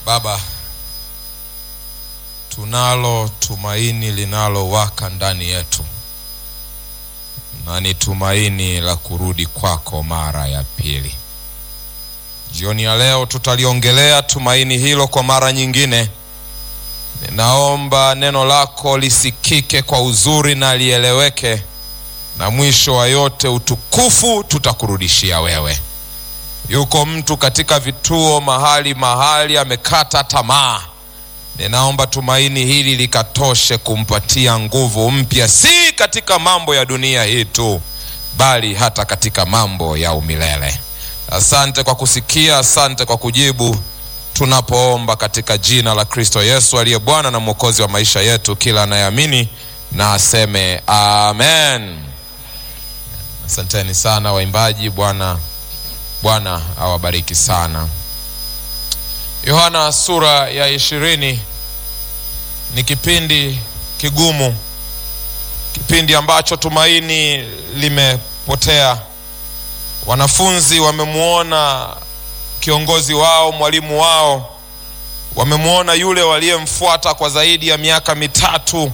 Baba, tunalo tumaini linalowaka ndani yetu, na ni tumaini la kurudi kwako mara ya pili. Jioni ya leo tutaliongelea tumaini hilo kwa mara nyingine. Ninaomba neno lako lisikike kwa uzuri na lieleweke, na mwisho wa yote utukufu tutakurudishia wewe. Yuko mtu katika vituo mahali mahali amekata tamaa. Ninaomba tumaini hili likatoshe kumpatia nguvu mpya, si katika mambo ya dunia hii tu, bali hata katika mambo ya umilele. Asante kwa kusikia, asante kwa kujibu tunapoomba katika jina la Kristo Yesu aliye Bwana na Mwokozi wa maisha yetu. Kila anayeamini na aseme amen. Asanteni sana waimbaji. Bwana Bwana awabariki sana. Yohana sura ya ishirini ni kipindi kigumu, kipindi ambacho tumaini limepotea. Wanafunzi wamemwona kiongozi wao, mwalimu wao, wamemwona yule waliyemfuata kwa zaidi ya miaka mitatu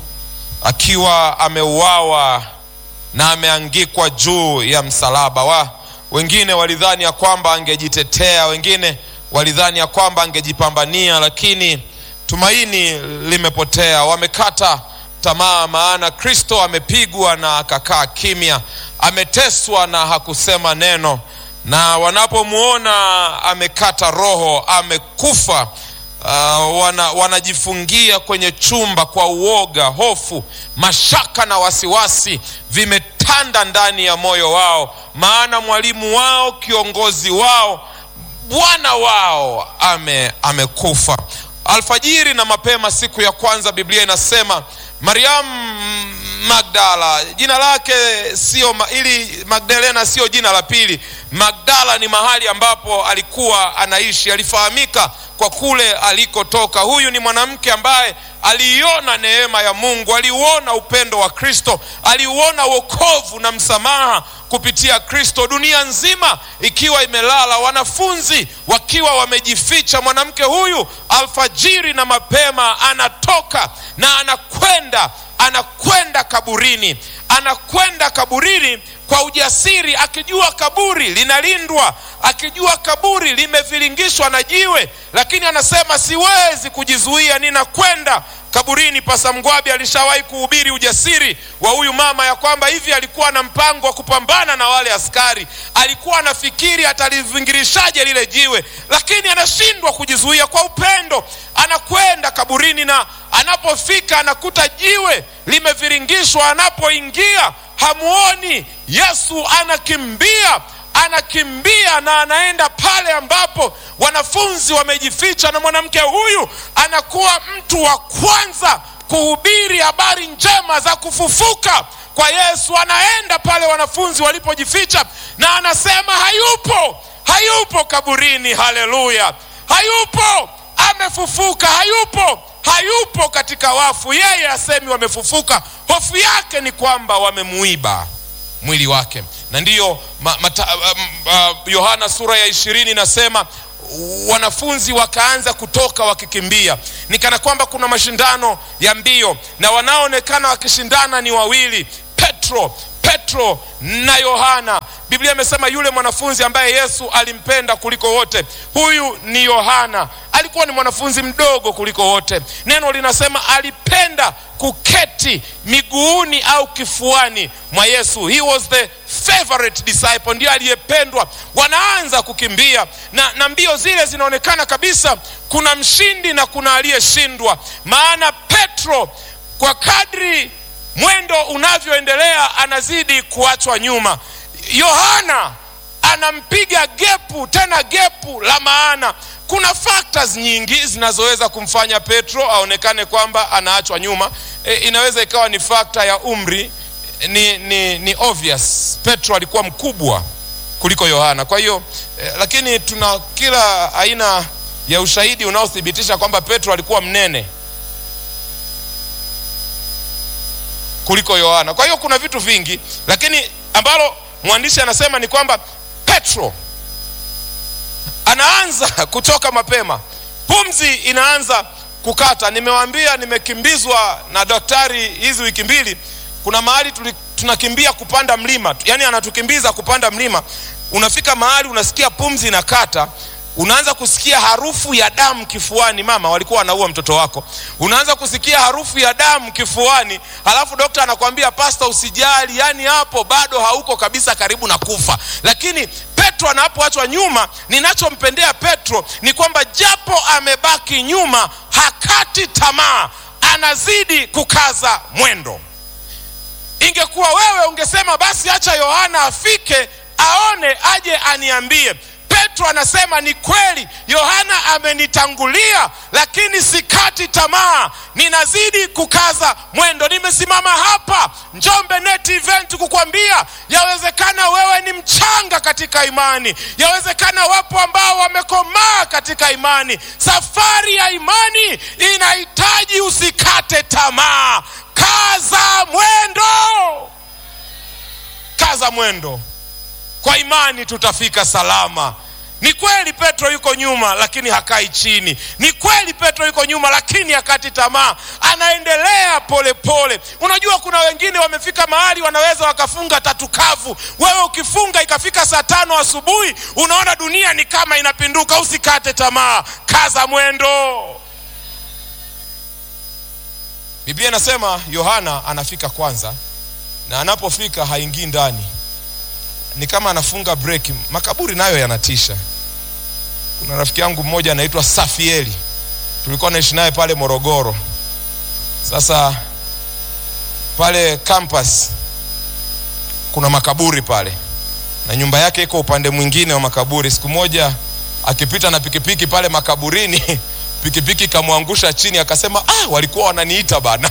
akiwa ameuawa na ameangikwa juu ya msalaba wa wengine walidhani ya kwamba angejitetea, wengine walidhani ya kwamba angejipambania, lakini tumaini limepotea. Wamekata tamaa, maana Kristo amepigwa na akakaa kimya, ameteswa na hakusema neno, na wanapomwona amekata roho, amekufa Uh, wana, wanajifungia kwenye chumba kwa uoga, hofu, mashaka na wasiwasi vimetanda ndani ya moyo wao, maana mwalimu wao, kiongozi wao, Bwana wao ame amekufa. Alfajiri na mapema siku ya kwanza, Biblia inasema Mariamu Magdala, jina lake sio ili Magdalena sio jina la pili. Magdala ni mahali ambapo alikuwa anaishi, alifahamika kwa kule alikotoka. Huyu ni mwanamke ambaye aliiona neema ya Mungu, aliuona upendo wa Kristo, aliuona wokovu na msamaha kupitia Kristo, dunia nzima ikiwa imelala, wanafunzi wakiwa wamejificha. Mwanamke huyu alfajiri na mapema anatoka na anakwenda anakwenda kaburini, anakwenda kaburini kwa ujasiri, akijua kaburi linalindwa, akijua kaburi limeviringishwa na jiwe, lakini anasema siwezi kujizuia, ninakwenda kaburini. Pasa Mgwabi alishawahi kuhubiri ujasiri wa huyu mama ya kwamba hivi alikuwa na mpango wa kupambana na wale askari, alikuwa anafikiri atalivingirishaje lile jiwe, lakini anashindwa kujizuia. Kwa upendo anakwenda kaburini, na anapofika anakuta jiwe limeviringishwa. Anapoingia hamuoni Yesu, anakimbia anakimbia na anaenda pale ambapo wanafunzi wamejificha, na mwanamke huyu anakuwa mtu wa kwanza kuhubiri habari njema za kufufuka kwa Yesu. Anaenda pale wanafunzi walipojificha, na anasema hayupo, hayupo kaburini. Haleluya, hayupo, amefufuka. Hayupo, hayupo katika wafu. Yeye asemi wamefufuka, hofu yake ni kwamba wamemuiba mwili wake na ndiyo Yohana uh, uh, sura ya ishirini inasema wanafunzi wakaanza kutoka wakikimbia, ni kana kwamba kuna mashindano ya mbio, na wanaoonekana wakishindana ni wawili, Petro Petro na Yohana. Biblia imesema yule mwanafunzi ambaye Yesu alimpenda kuliko wote, huyu ni Yohana. Alikuwa ni mwanafunzi mdogo kuliko wote. Neno linasema alipenda kuketi miguuni au kifuani mwa Yesu. He was the favorite disciple, ndiye aliyependwa. Wanaanza kukimbia na, na mbio zile zinaonekana kabisa kuna mshindi na kuna aliyeshindwa, maana Petro kwa kadri mwendo unavyoendelea anazidi kuachwa nyuma. Yohana anampiga gepu, tena gepu la maana. Kuna factors nyingi zinazoweza kumfanya Petro aonekane kwamba anaachwa nyuma. E, inaweza ikawa ni fakta ya umri. Ni, ni, ni obvious Petro alikuwa mkubwa kuliko Yohana, kwa hiyo e, lakini tuna kila aina ya ushahidi unaothibitisha kwamba Petro alikuwa mnene kuliko Yohana. Kwa hiyo kuna vitu vingi, lakini ambalo mwandishi anasema ni kwamba Petro anaanza kutoka mapema pumzi inaanza kukata. Nimewambia nimekimbizwa na daktari hizi wiki mbili. Kuna mahali tuli, tunakimbia kupanda mlima, yaani anatukimbiza kupanda mlima. Unafika mahali unasikia pumzi inakata, unaanza kusikia harufu ya damu kifuani. Mama walikuwa wanaua mtoto wako, unaanza kusikia harufu ya damu kifuani, halafu dokta anakwambia pasta, usijali, yaani hapo bado hauko kabisa karibu na kufa. Lakini Petro anapoachwa nyuma, ninachompendea Petro ni kwamba japo amebaki nyuma, hakati tamaa, anazidi kukaza mwendo. Ingekuwa wewe ungesema basi acha Yohana afike aone aje aniambie. Petro anasema ni kweli, Yohana amenitangulia, lakini sikati tamaa, ninazidi kukaza mwendo. Nimesimama hapa Njombe Net Event kukwambia yawezekana wewe ni mchanga katika imani, yawezekana wapo ambao wamekomaa katika imani. Safari ya imani inahitaji usikate tamaa, kaza mwendo, kaza mwendo. Kwa imani tutafika salama. Ni kweli Petro yuko nyuma, lakini hakai chini. Ni kweli Petro yuko nyuma, lakini hakati tamaa, anaendelea polepole pole. Unajua, kuna wengine wamefika mahali wanaweza wakafunga tatu kavu. Wewe ukifunga ikafika saa tano asubuhi, unaona dunia ni kama inapinduka. Usikate tamaa, kaza mwendo. Biblia inasema Yohana anafika kwanza, na anapofika haingii ndani ni kama anafunga breki. Makaburi nayo yanatisha. Kuna rafiki yangu mmoja anaitwa Safieli, tulikuwa naishi naye pale Morogoro. Sasa pale campus kuna makaburi pale, na nyumba yake iko upande mwingine wa makaburi. Siku moja akipita na pikipiki pale makaburini, pikipiki ikamwangusha chini, akasema ah, walikuwa wananiita bana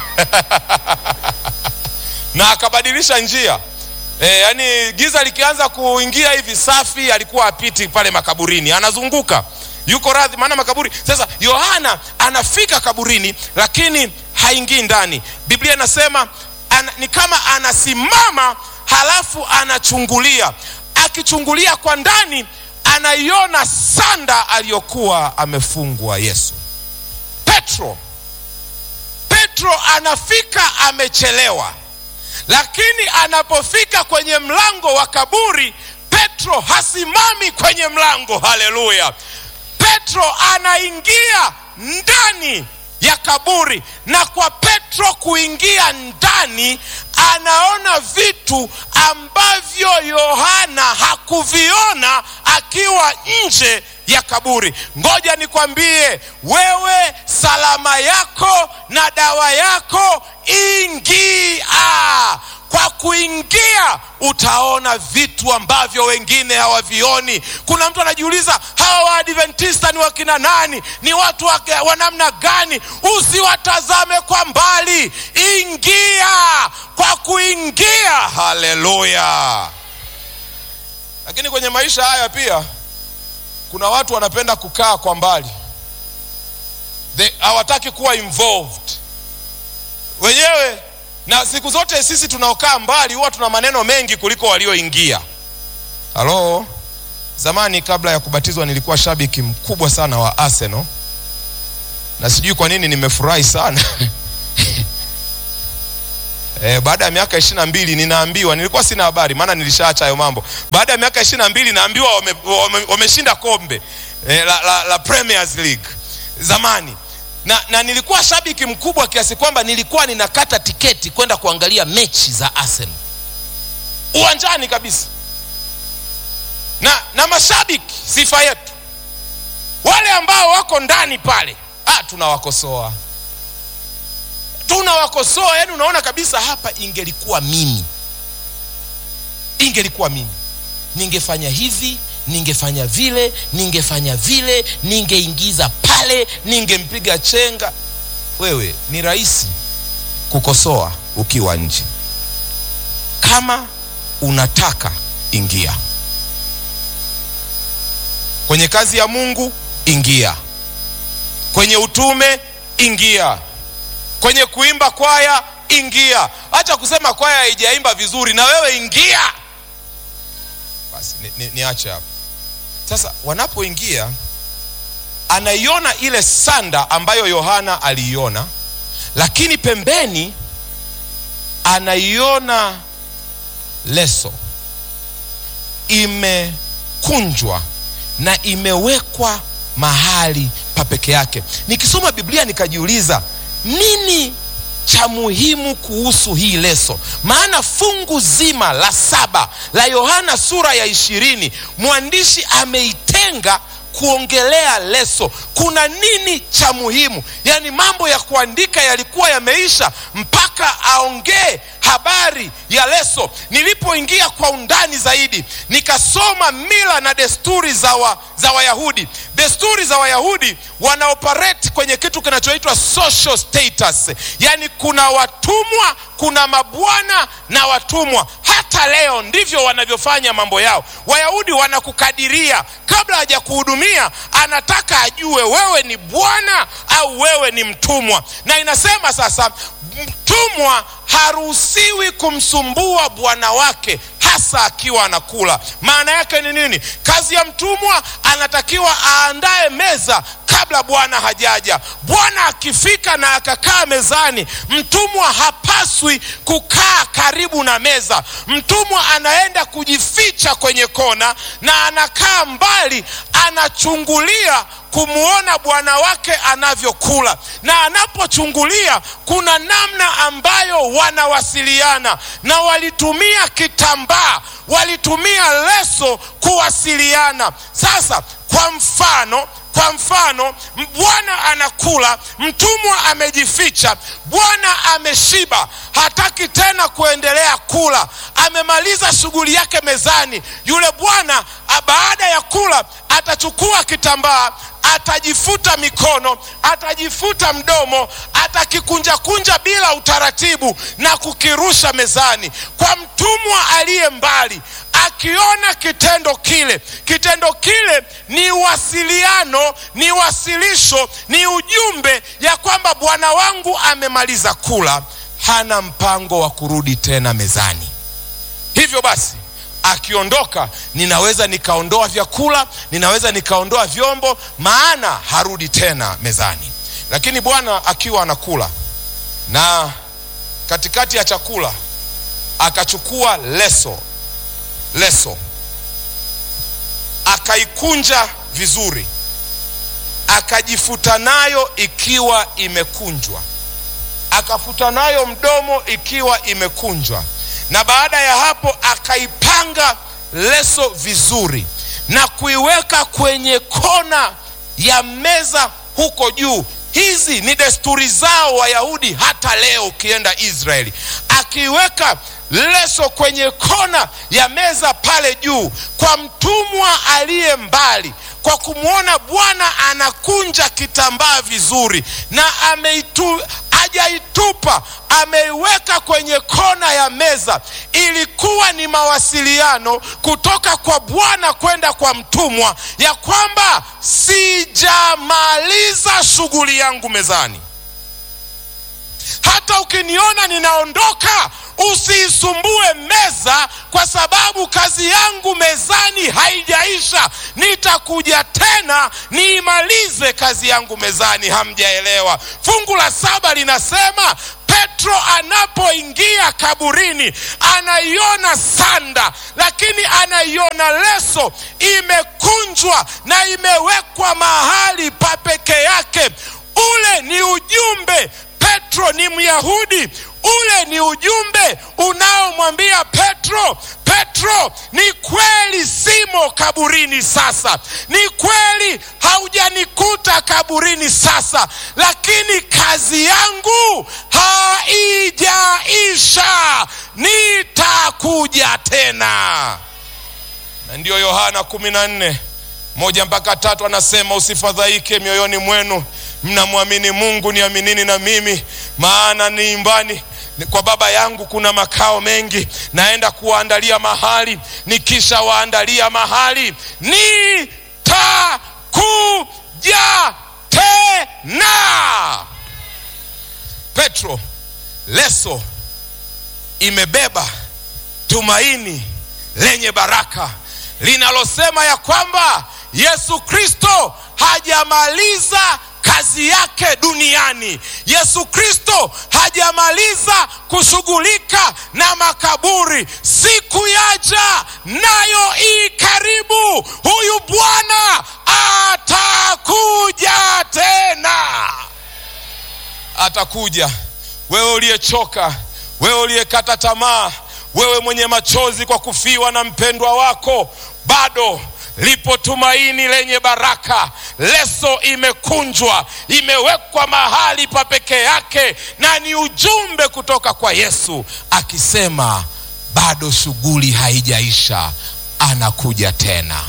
na akabadilisha njia. E, yani giza likianza kuingia hivi, Safi alikuwa apiti pale makaburini, anazunguka yuko radhi, maana makaburi. Sasa Yohana anafika kaburini, lakini haingii ndani. Biblia inasema ana, ni kama anasimama halafu anachungulia. Akichungulia kwa ndani, anaiona sanda aliyokuwa amefungwa Yesu. Petro, Petro anafika amechelewa lakini anapofika kwenye mlango wa kaburi, Petro hasimami kwenye mlango. Haleluya! Petro anaingia ndani ya kaburi, na kwa Petro kuingia ndani, anaona vitu ambavyo Yohana hakuviona akiwa nje ya kaburi. Ngoja nikwambie wewe, salama yako na dawa yako, ingia. Kwa kuingia utaona vitu ambavyo wengine hawavioni. Kuna mtu anajiuliza hawa Waadventista ni wakina nani? Ni watu wa namna gani? Usiwatazame kwa mbali, ingia. Kwa kuingia, haleluya. Lakini kwenye maisha haya pia kuna watu wanapenda kukaa kwa mbali, hawataki kuwa involved wenyewe. Na siku zote sisi tunaokaa mbali huwa tuna maneno mengi kuliko walioingia. Halo, zamani kabla ya kubatizwa nilikuwa shabiki mkubwa sana wa Arsenal, na sijui kwa nini nimefurahi sana E, baada ya miaka ishirini na mbili ninaambiwa, nilikuwa sina habari, maana nilishaacha hayo mambo. Baada ya miaka ishirini na mbili naambiwa wameshinda wame, wame kombe e, la, la, la Premiers League zamani na, na nilikuwa shabiki mkubwa kiasi kwamba nilikuwa ninakata tiketi kwenda kuangalia mechi za Arsenal uwanjani kabisa. Na, na mashabiki, sifa yetu wale ambao wako ndani pale, ah, tunawakosoa tunawakosoa yani, unaona kabisa hapa, ingelikuwa mimi, ingelikuwa mimi ningefanya hivi, ningefanya vile, ningefanya vile, ningeingiza pale, ningempiga chenga. Wewe ni rahisi kukosoa ukiwa nje. Kama unataka ingia kwenye kazi ya Mungu, ingia kwenye utume, ingia kwenye kuimba kwaya, ingia. Acha kusema kwaya haijaimba vizuri, na wewe ingia. Basi niache ni, ni hapo sasa. Wanapoingia anaiona ile sanda ambayo yohana aliiona lakini pembeni anaiona leso imekunjwa na imewekwa mahali pa peke yake nikisoma biblia nikajiuliza nini cha muhimu kuhusu hii leso maana fungu zima la saba la yohana sura ya ishirini mwandishi ameitenga kuongelea leso kuna nini cha muhimu yaani mambo ya kuandika yalikuwa yameisha mpaka aongee habari ya leso nilipoingia kwa undani zaidi nikasoma mila na desturi za, wa, za wayahudi desturi za wayahudi wanaoperate kwenye kitu kinachoitwa social status yaani kuna watumwa kuna mabwana na watumwa hata leo ndivyo wanavyofanya mambo yao wayahudi wanakukadiria kabla hajakuhudumia anataka ajue wewe ni bwana au wewe ni mtumwa na inasema sasa mtumwa haruhusiwi kumsumbua bwana wake hasa akiwa anakula maana yake ni nini kazi ya mtumwa anatakiwa aandae meza kabla bwana hajaja bwana akifika na akakaa mezani mtumwa hapaswi kukaa karibu na meza mtumwa anaenda kujificha kwenye kona na anakaa mbali anachungulia kumwona bwana wake anavyokula na anapochungulia kuna namna ambayo wanawasiliana na walitumia kitambaa walitumia leso kuwasiliana sasa kwa mfano kwa mfano bwana anakula mtumwa amejificha bwana ameshiba hataki tena kuendelea kula amemaliza shughuli yake mezani yule bwana baada ya kula atachukua kitambaa atajifuta mikono atajifuta mdomo atakikunjakunja bila utaratibu na kukirusha mezani kwa mtumwa aliye mbali akiona kitendo kile kitendo kile ni wasiliano ni wasilisho ni ujumbe ya kwamba bwana wangu amemaliza kula hana mpango wa kurudi tena mezani hivyo basi akiondoka ninaweza nikaondoa vyakula ninaweza nikaondoa vyombo maana harudi tena mezani lakini bwana akiwa anakula na katikati ya chakula akachukua leso leso akaikunja vizuri akajifuta nayo ikiwa imekunjwa akafuta nayo mdomo ikiwa imekunjwa na baada ya hapo akaipanga leso vizuri na kuiweka kwenye kona ya meza huko juu hizi ni desturi zao wayahudi hata leo ukienda israeli akiiweka leso kwenye kona ya meza pale juu kwa mtumwa aliye mbali kwa kumwona bwana anakunja kitambaa vizuri na ameitu hajaitupa ameiweka kwenye kona ya meza ilikuwa ni mawasiliano kutoka kwa bwana kwenda kwa mtumwa ya kwamba sijamaliza shughuli yangu mezani hata ukiniona ninaondoka usiisumbue meza kwa sababu kazi yangu mezani haijaisha nitakuja tena niimalize kazi yangu mezani hamjaelewa fungu la saba linasema petro anapoingia kaburini anaiona sanda lakini anaiona leso imekunjwa na imewekwa mahali pa peke yake ule ni ujumbe petro ni myahudi ule ni ujumbe unaomwambia petro petro ni kweli simo kaburini sasa ni kweli haujanikuta kaburini sasa lakini kazi yangu haijaisha nitakuja tena na ndiyo yohana kumi na nne moja mpaka tatu anasema usifadhaike mioyoni mwenu mnamwamini mungu niaminini na mimi maana ni nyumbani kwa baba yangu kuna makao mengi naenda kuwaandalia mahali nikisha waandalia mahali nitakuja tena petro leso imebeba tumaini lenye baraka linalosema ya kwamba yesu kristo hajamaliza kazi yake duniani. Yesu Kristo hajamaliza kushughulika na makaburi. Siku yaja nayo ii karibu, huyu Bwana atakuja tena, atakuja. Wewe uliyechoka, wewe uliyekata tamaa, wewe mwenye machozi kwa kufiwa na mpendwa wako, bado lipo tumaini lenye baraka. Leso imekunjwa, imewekwa mahali pa peke yake, na ni ujumbe kutoka kwa Yesu akisema bado shughuli haijaisha, anakuja tena.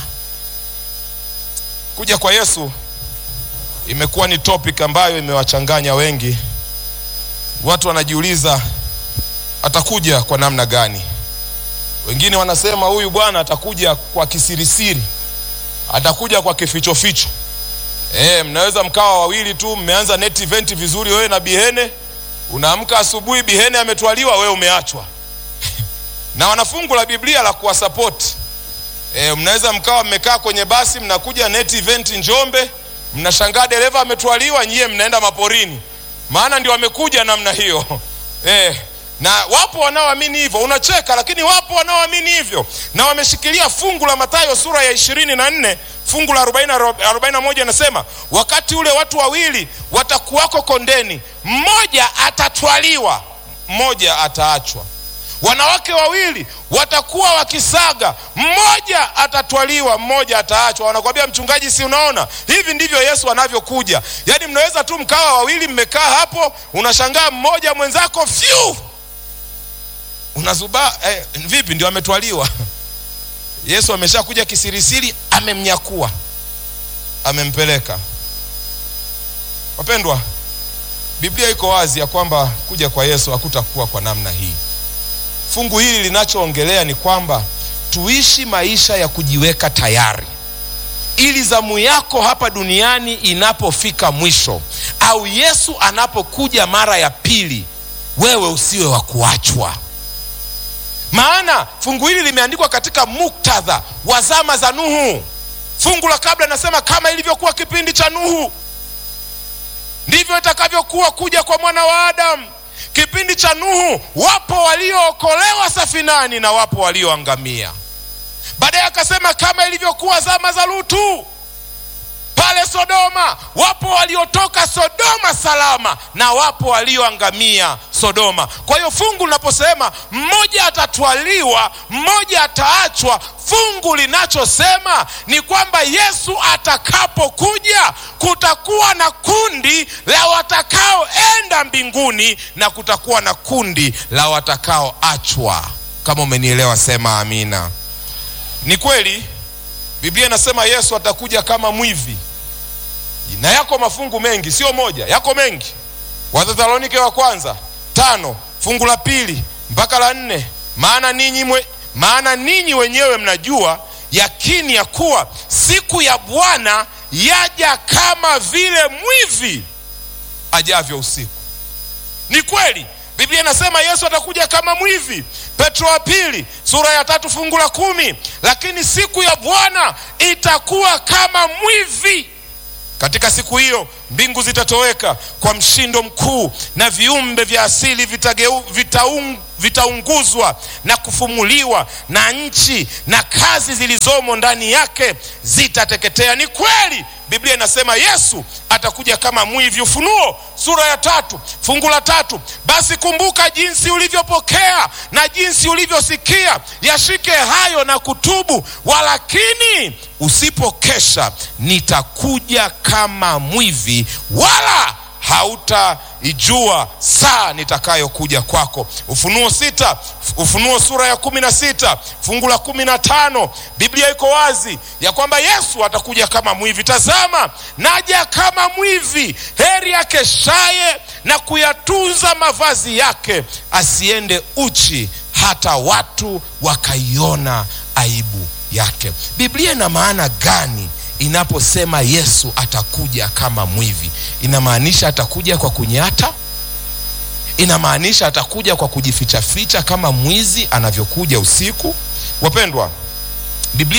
Kuja kwa Yesu imekuwa ni topic ambayo imewachanganya wengi. Watu wanajiuliza atakuja kwa namna gani? Wengine wanasema huyu bwana atakuja kwa kisirisiri, atakuja kwa kifichoficho. E, mnaweza mkawa wawili tu, mmeanza net event vizuri, wewe na Bihene, unaamka asubuhi, Bihene ametwaliwa, wewe umeachwa na wanafungu la Biblia la kuwasapoti. E, mnaweza mkawa mmekaa kwenye basi, mnakuja net event Njombe, mnashangaa dereva ametwaliwa, nyie mnaenda maporini, maana ndio wamekuja namna hiyo e, na wapo wanaoamini hivyo. Unacheka, lakini wapo wanaoamini hivyo na wameshikilia fungu la Mathayo sura ya ishirini na nne fungu la arobaini na moja anasema, wakati ule watu wawili watakuwako kondeni, mmoja atatwaliwa, mmoja ataachwa. Wanawake wawili watakuwa wakisaga, mmoja atatwaliwa, mmoja ataachwa. Wanakwambia mchungaji, si unaona hivi ndivyo Yesu anavyokuja? Yaani mnaweza tu mkawa wawili, mmekaa hapo, unashangaa mmoja mwenzako fyu unazuba eh, vipi? Ndio ametwaliwa. Yesu ameshakuja kisirisiri, amemnyakua, amempeleka. Wapendwa, Biblia iko wazi ya kwamba kuja kwa Yesu hakutakuwa kwa namna hii. Fungu hili linachoongelea ni kwamba tuishi maisha ya kujiweka tayari, ili zamu yako hapa duniani inapofika mwisho, au Yesu anapokuja mara ya pili, wewe usiwe wa kuachwa. Maana fungu hili limeandikwa katika muktadha wa zama za Nuhu. Fungu la kabla linasema kama ilivyokuwa kipindi cha Nuhu, ndivyo itakavyokuwa kuja kwa mwana wa Adamu. Kipindi cha Nuhu, wapo waliookolewa safinani na wapo walioangamia. Baadaye akasema kama ilivyokuwa zama za Lutu pale Sodoma, wapo waliotoka Sodoma salama na wapo walioangamia Sodoma. Kwa hiyo fungu linaposema mmoja atatwaliwa, mmoja ataachwa, fungu linachosema ni kwamba Yesu atakapokuja kutakuwa na kundi la watakaoenda mbinguni na kutakuwa na kundi la watakaoachwa. Kama umenielewa, sema amina. Ni kweli Biblia inasema Yesu atakuja kama mwivi, na yako mafungu mengi, sio moja, yako mengi. Wathesalonike wa kwanza tano fungu la pili mpaka la nne maana ninyi mwe, maana ninyi wenyewe mnajua yakini ya kuwa siku ya Bwana yaja kama vile mwivi ajavyo usiku. Ni kweli Biblia inasema Yesu atakuja kama mwivi. Petro wa pili sura ya tatu fungu la kumi lakini siku ya Bwana itakuwa kama mwivi. Katika siku hiyo mbingu zitatoweka kwa mshindo mkuu, na viumbe vya asili vitageu, vitaung, vitaunguzwa na kufumuliwa, na nchi na kazi zilizomo ndani yake zitateketea. Ni kweli Biblia inasema Yesu atakuja kama mwivi. Ufunuo sura ya tatu fungu la tatu basi kumbuka jinsi ulivyopokea na jinsi ulivyosikia, yashike hayo na kutubu. Walakini usipokesha, nitakuja kama mwivi, wala hautaijua saa nitakayokuja kwako. Ufunuo sita, Ufunuo sura ya kumi na sita fungu la kumi na tano Biblia iko wazi ya kwamba Yesu atakuja kama mwivi. Tazama, naja kama mwivi, heri akeshaye na kuyatunza mavazi yake, asiende uchi, hata watu wakaiona aibu yake. Biblia ina maana gani inaposema Yesu atakuja kama mwivi? Inamaanisha atakuja kwa kunyata? Inamaanisha atakuja kwa kujifichaficha kama mwizi anavyokuja usiku? Wapendwa, Biblia